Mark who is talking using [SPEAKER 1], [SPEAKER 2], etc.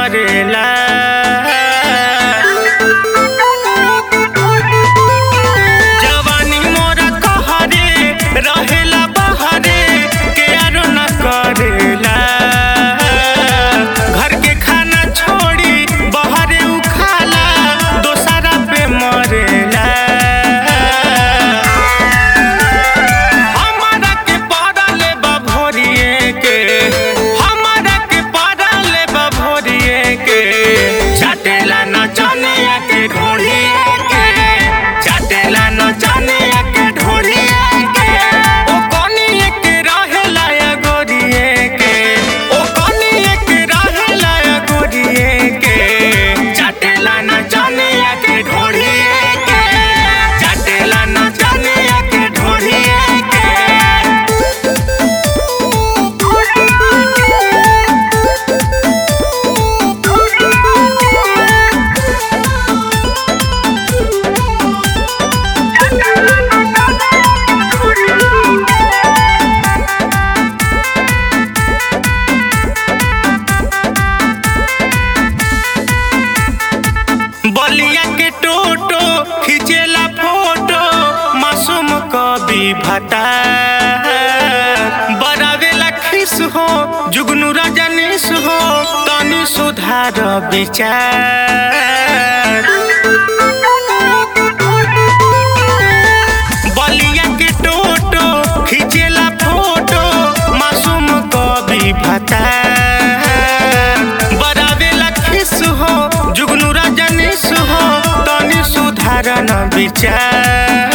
[SPEAKER 1] मरेला जवानी मोरा कहरे रहेला बहरे के आरो न करेला घर के खाना छोड़ी बहरे उखाला दोसरा पे मरेला हमारा के पड़ले बा भोरिए के हमारा के पड़ले बा भोरिए के चाटेला न चनिया के ढोलिए के चाटेला न चनिया के ढोलिए के ओ कनिए के रहेला या गोरिए के ओ कनिए के रहेला या गोरिए के चाटेला न चनिया के ढोलिए के चाटेला न चनिया के ढोलिए के बलिया के टोटो खिंचेला फोटो मासूम कवि भता बरावेला खिस हो जुगनू रजनीश हो तनी सुधार विचार बलिया के टोटो खिंचेला फोटो मासूम कवि भता बरावेला खिस हो जुगनू रजनीश हो तनी सुधारन विचार